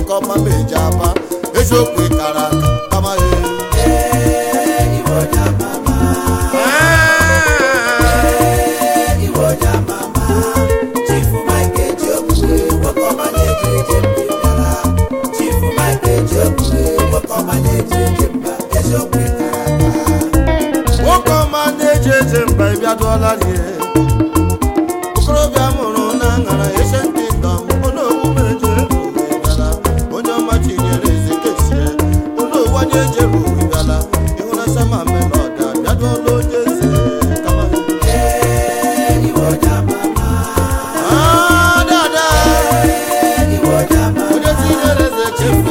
nwoke ọma ma eji aba eziokwu ịkara aka kama nwoke ọma na-eji eje mba ịbịadụọla rie okorobịa mụrụ na ṅara ese ndị ndọm onowu meje bịara onye ọma chinyere eze kesie onowu onye ejeru bịara ịhụna sama melọd abịadụọla onye eze kama Ah, dada onye tinyere eze chefu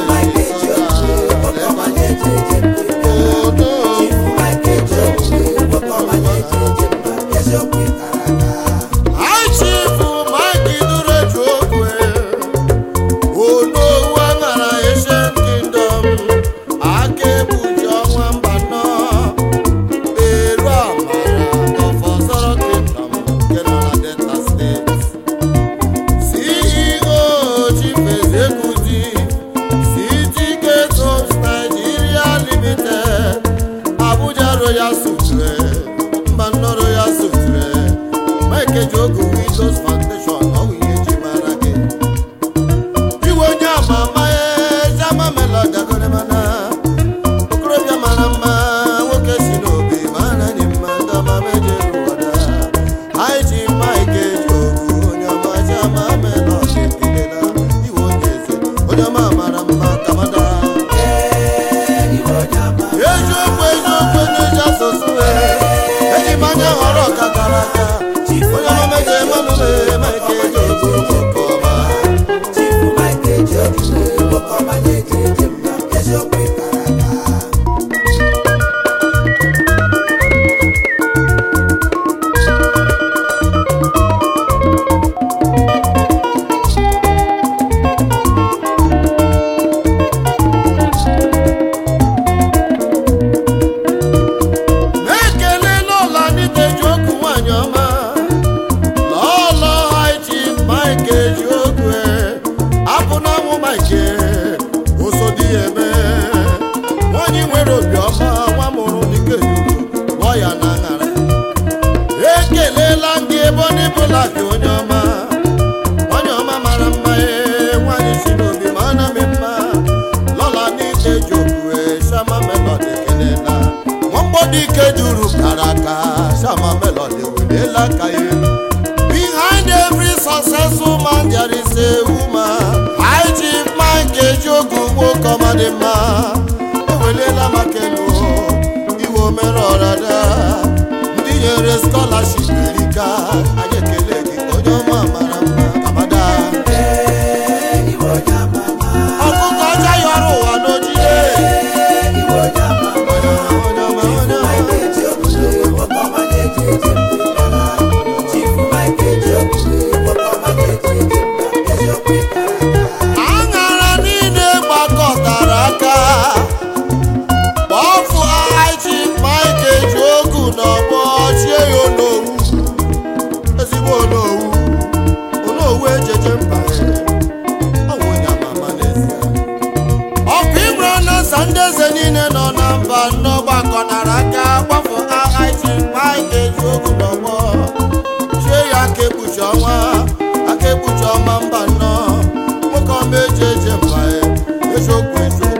aichifu mike duru eju okwe onowu aṅara Asian Kingdom aka ebuji ọnwa mba nọ eru amara of Osoro Kingdom nke nọ na Delta State CEO Chief Executive CTK Homes Nigeria Limited Abuja Royal Suture mba nnọọ Royal Suture Mike Ejogu Windows Foundation ọ bụ ihe eji mara gị iwe onye ama ama ezi ama melodi agọrịmana okorobịa mara mma nwoke si n'obi ma anaghị mma ndị ọma meje ụwada anyị ji Mike Ejogu onye ọma ji ama melodi ekelela iwe onye eze onye ọma mara mma kamada eziokwu eziokwu n'eji asụsụ eji m anya họrọ ọka gara aga onye ọma meje emanụle Mike Ejogu nwoke ọma na-ekele n'ụlọ ndị ji okwu nwanyị ọma n'ụlọ haiji Mike eji okwu apụ n'anwụ Mike osodi ya eme nwanyị nwere obiọma nwa mụrụ dike lụọ ya na aṅara ekelela ndị ebe ọ dịbụla gị onye ọma onye ọma mara mma ee nwanyị si n'obi ma ana m mma lọla n'ite ji okwu shama melod ekelela nwamgbọdụ ike duru kara aka shama melod weliela aka ya elu behind every successful man there is a woman high chief Mike Ejogu nwoke ọma dị mma eweliela maka elu iwe omere ọrada ndị nyere scholarship erika anyị ekele gị onye ọma mara mma amada ọkụkọ ọcha yọrọ ụwa n'ojide onye ọma onye ọma onye ọma aṅara niile gbakọtara aka kpọfụ aji Mike Ejogu n'ọgbọ chie ya onowu ezigbo onowu onowu ejeje mba ọnwụ onye amama n'ezie ọkụ imre na nsa ndị eze niile nọ na mba nnọọ gbakọnara aka gbafụ aji Mike Ejogu n'ọgbọ chie ya aka ekpuchi ọnwa aka ekpuchi ọma mba nnọọ nwoke ọma eji eje mba eziokwu eziokwu